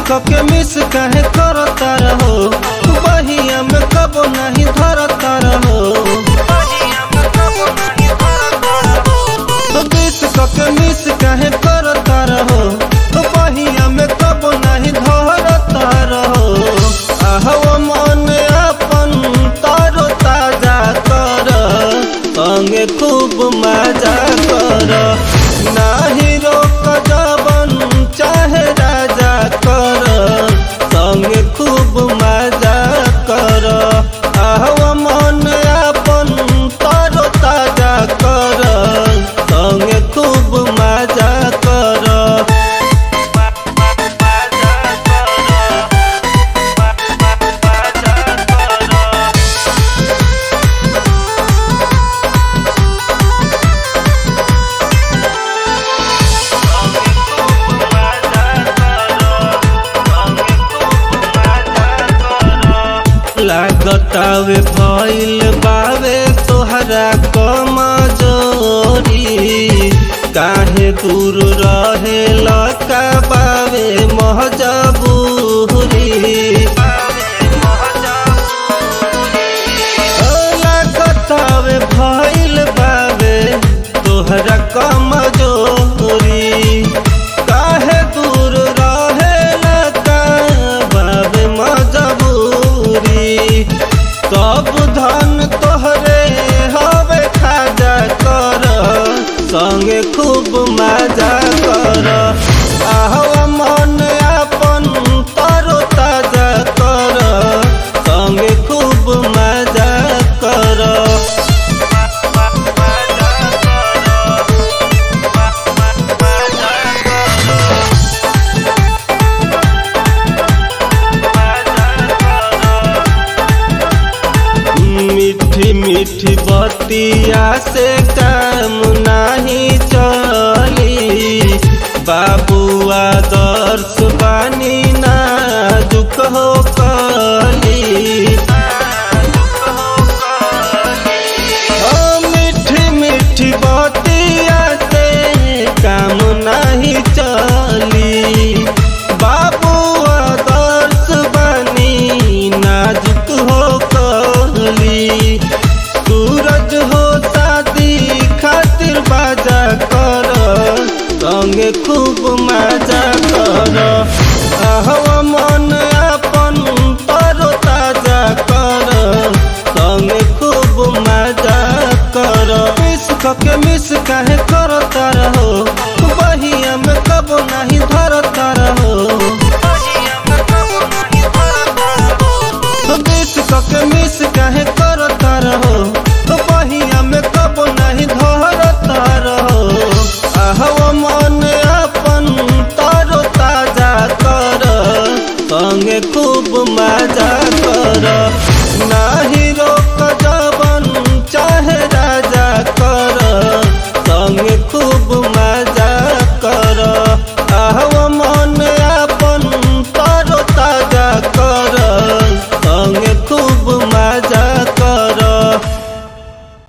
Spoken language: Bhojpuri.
के मिस काहे करता रहो बहिया में कबो नहीं धरता रहो बीस के मिस काहे करता रहो बहिया में कबो नहीं धरता रहो आहवा मन अपन तारो ताजा कर संगे खूब मजा कर नाही रोक जबन चाहे राजा कर संगे खूब मजा कर आहवा मन अपन तारो ताजा कर संगे खूब मजा कर लागतावे भइल बावे तोहरा कमजोरी काहे दूर रहे लका बावे महजबूरी लागतावे भइल बावे तोहरा कमजोरी काहे दूर रहे लका बावे मजबूरी सब धन तोहरे हवे खाजा कर संगे खूब मजा कर आहवा मन अपन तरो ताजा कर संगे खूब मजा कर मीठी मीठी बतिया से काम नहीं चली बाबुआ दर्श बानी नाजुक हो कली ओ मीठी मीठी बतिया से काम नहीं चली बाबुआ दर्श बानी नाजुक हो कली सूरज हो शादी खातिर बाजा कर संगे खूब मजा कर आहवा मन अपन तरो ताजा कर संगे खूब मजा कर मिस के मिस काहे करता रहो बहिया में कबो नहीं